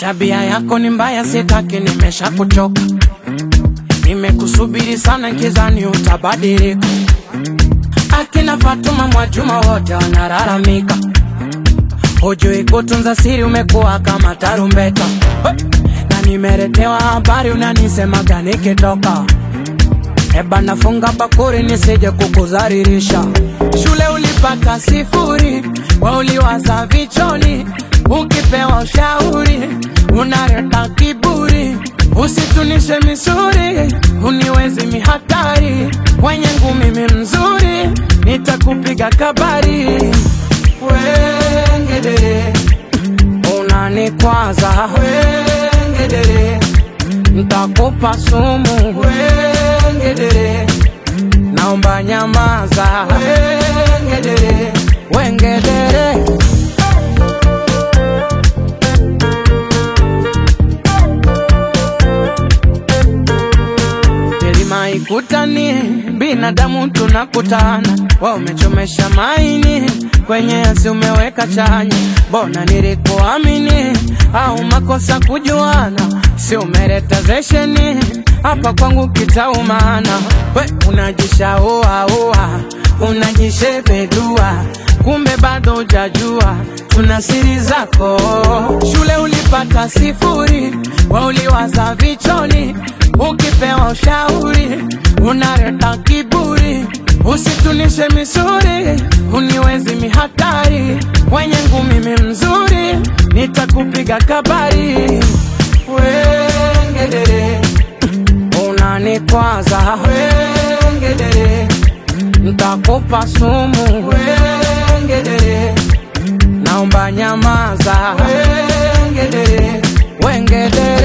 Tabia yako ni mbaya, sitaki, nimesha kuchoka. Nimekusubiri sana, kizani utabadilika. Akina Fatuma Mwajuma wote wanalalamika, hujui kutunza siri, umekuwa kama tarumbeta. Na nimeletewa habari, unanisemaga nikitoka Eba nafunga bakuri nisije kukuzaririsha. Shule ulipata sifuri, we uliwaza vichoni, ukipewa ushauri unaleta kiburi. Usitunishe misuri, uniwezi mihatari, kwenye ngumi mi mzuri, nitakupiga kabari. Wengedere, unanikwaza wengedere, ntakupa sumu wengedere, naomba nyamaza wengedere, wengedere. milima ikutani, binadamu tunakutana, wa umechomesha maini kwenye yasi umeweka chanya, mbona nilikuamini au makosa kujuana, si umeleta zesheni hapa kwangu kitaumana, we unajishaua ua unajishepedua, kumbe bado hujajua tuna siri zako. Shule ulipata sifuri, we uliwaza vichoni, ukipewa ushauri unaleta kiburi. Usitunishe misuri, uniwezi mihatari, kwenye ngumi mi mzuri, nitakupiga kabari. Wengedere, unanikwaza wengedere, ntakupa sumu wengedere, naomba nyamaza wengedere, wengedere.